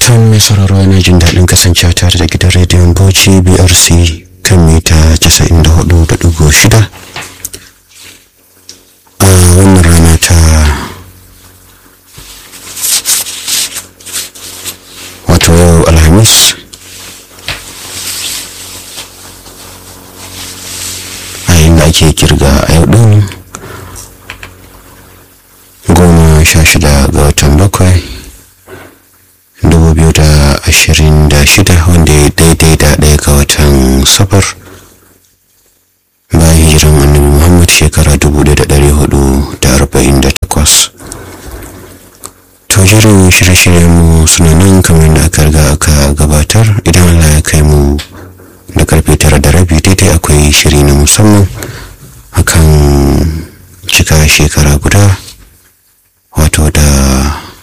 fatan mai sauraro yana jin daɗin kasancewa tare da gidan rediyon bauchi brc kan mita 94.6 a wannan rana ta wato yau alhamis a inda ake kirga a yau ɗin goma sha shida ga watan bakwai 2026 wanda ya daidai da ɗaya ga watan safar bayan hijiran annabi muhammad shekara 1448 to jirin shirye-shiryen mu suna nan kamar da aka riga aka gabatar idan allah ya kai mu da karfe tara da rabi daidai akwai shiri na musamman akan cika shekara guda wato da